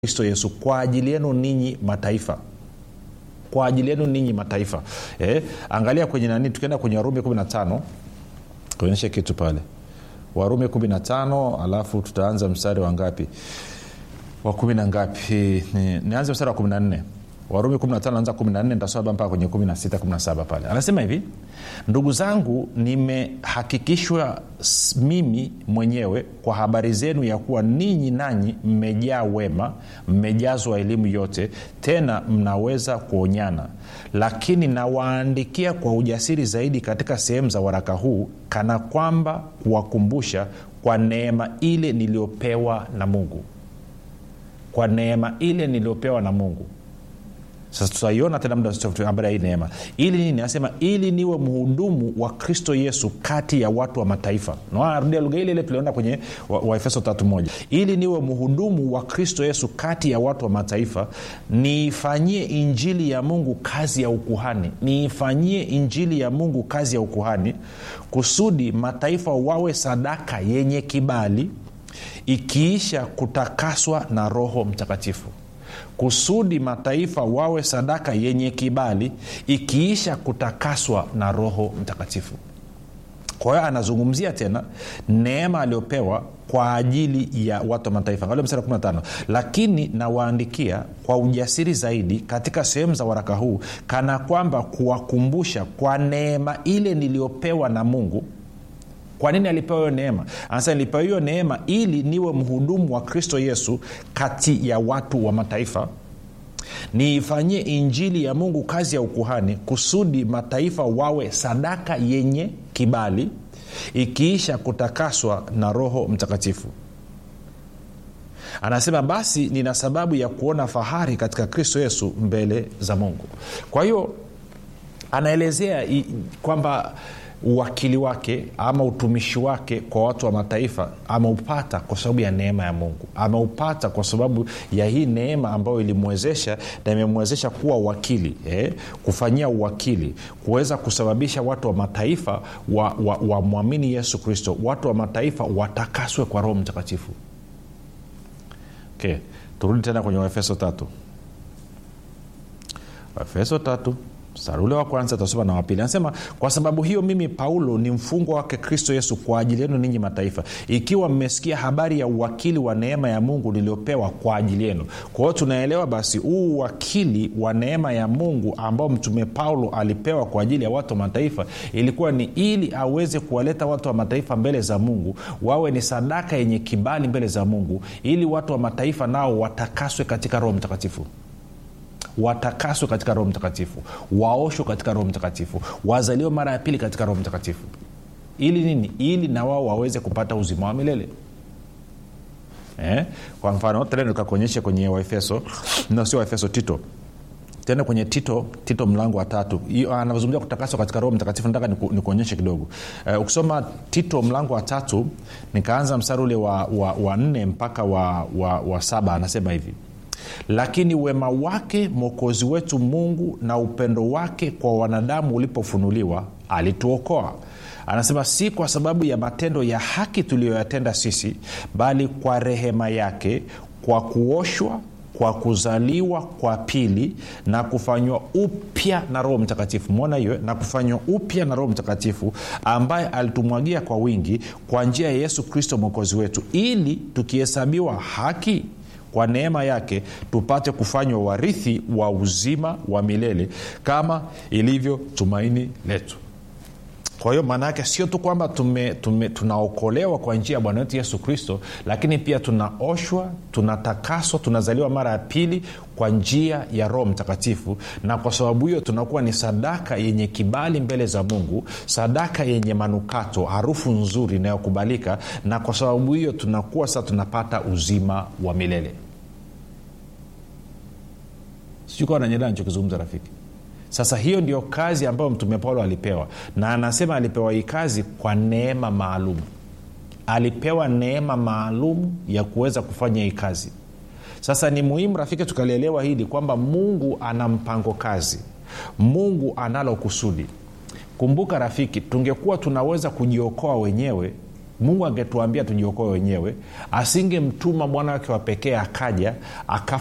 kristo yesu kwa ajili yenu ninyi mataifa kwa ajili yenu ninyi mataifa eh, angalia kwenye nani tukienda kwenye warumi 15 tuonyeshe kitu pale warumi 15 alafu tutaanza mstari wa ngapi wa kumi na ngapi Ni- nianze mstari wa 14 warumi 15 anza 14 nitasoma mpaka kwenye 16 17 pale anasema hivi ndugu zangu nimehakikishwa s- mimi mwenyewe kwa habari zenu ya kuwa ninyi nanyi mmejaa wema mmejazwa elimu yote tena mnaweza kuonyana lakini nawaandikia kwa ujasiri zaidi katika sehemu za waraka huu kana kwamba kuwakumbusha kwa neema ile niliyopewa na mungu kwa neema ile niliyopewa na mungu sasa tutaiona tena muda usio- habari ya hii neema ili nini anasema ili niwe mhudumu wa kristo yesu kati ya watu wa mataifa narudia lugha ile ile tuliona kwenye waefeso wa Efeso tatu moja ili niwe mhudumu wa kristo yesu kati ya watu wa mataifa niifanyie injili ya mungu kazi ya ukuhani niifanyie injili ya mungu kazi ya ukuhani kusudi mataifa wawe sadaka yenye kibali ikiisha kutakaswa na roho mtakatifu kusudi mataifa wawe sadaka yenye kibali ikiisha kutakaswa na roho mtakatifu kwa hiyo anazungumzia tena neema aliyopewa kwa ajili ya watu wa mataifa angalia mstari wa 15 lakini nawaandikia kwa ujasiri zaidi katika sehemu za waraka huu kana kwamba kuwakumbusha kwa neema ile niliyopewa na mungu kwa nini alipewa hiyo neema anasema nilipewa hiyo neema ili niwe mhudumu wa kristo yesu kati ya watu wa mataifa niifanyie injili ya mungu kazi ya ukuhani kusudi mataifa wawe sadaka yenye kibali ikiisha kutakaswa na roho mtakatifu anasema basi nina sababu ya kuona fahari katika kristo yesu mbele za mungu kwa hiyo anaelezea i- kwamba uwakili wake ama utumishi wake kwa watu wa mataifa ameupata kwa sababu ya neema ya mungu ameupata kwa sababu ya hii neema ambayo ilimwezesha na imemwezesha kuwa wakili eh, kufanyia uwakili kuweza kusababisha watu wa mataifa wamwamini wa, wa wamwamini yesu kristo watu wa mataifa watakaswe kwa roho mtakatifu okay. turudi tena kwenye waefeso tatu waefeso tatu mstari ule wa kwanza tasoma na wapili anasema kwa sababu hiyo mimi paulo ni mfungwa wake kristo yesu kwa ajili yenu ninyi mataifa ikiwa mmesikia habari ya uwakili wa neema ya mungu niliopewa kwa ajili yenu kwa hiyo tunaelewa basi huu uwakili wa neema ya mungu ambao mtume paulo alipewa kwa ajili ya watu wa mataifa ilikuwa ni ili aweze kuwaleta watu wa mataifa mbele za mungu wawe ni sadaka yenye kibali mbele za mungu ili watu wa mataifa nao watakaswe katika roho mtakatifu watakaswe katika roho mtakatifu waoshwe katika roho mtakatifu wazaliwe mara ya pili katika roho mtakatifu ili nini ili na wao waweze kupata uzima wa milele eh? kwa mfano tena nikakuonyesha kwenye waefeso no sio waefeso tito tena kwenye tito tito mlango wa tatu Hiyo, anazungumzia kutakaswa katika roho mtakatifu nataka niku- nikuonyeshe kidogo uh, ukisoma tito mlango wa tatu nikaanza mstari ule wa, wa, wa nne mpaka wa, wa, wa saba anasema hivi lakini wema wake mwokozi wetu mungu na upendo wake kwa wanadamu ulipofunuliwa alituokoa anasema si kwa sababu ya matendo ya haki tuliyoyatenda sisi bali kwa rehema yake kwa kuoshwa kwa kuzaliwa kwa pili na kufanywa upya na roho mtakatifu mwona hiyo na kufanywa upya na roho mtakatifu ambaye alitumwagia kwa wingi kwa njia ya yesu kristo mwokozi wetu ili tukihesabiwa haki kwa neema yake tupate kufanywa warithi wa uzima wa milele kama ilivyo tumaini letu kwa hiyo maana yake sio tu kwamba tume, tume, tunaokolewa kwa njia ya bwana wetu yesu kristo lakini pia tunaoshwa tunatakaswa tunazaliwa mara ya pili kwa njia ya roho mtakatifu na kwa sababu hiyo tunakuwa ni sadaka yenye kibali mbele za mungu sadaka yenye manukato harufu nzuri inayokubalika na kwa sababu hiyo tunakuwa sasa tunapata uzima wa milele sijui kawa nanyelea nichokizungumza rafiki sasa hiyo ndio kazi ambayo mtume paulo alipewa na anasema alipewa hii kazi kwa neema maalum alipewa neema maalum ya kuweza kufanya hii kazi sasa ni muhimu rafiki tukalielewa hili kwamba mungu ana mpango kazi mungu analo kusudi kumbuka rafiki tungekuwa tunaweza kujiokoa wenyewe mungu angetuambia tujiokoe wenyewe asingemtuma mwana wake wa pekee akaja akafa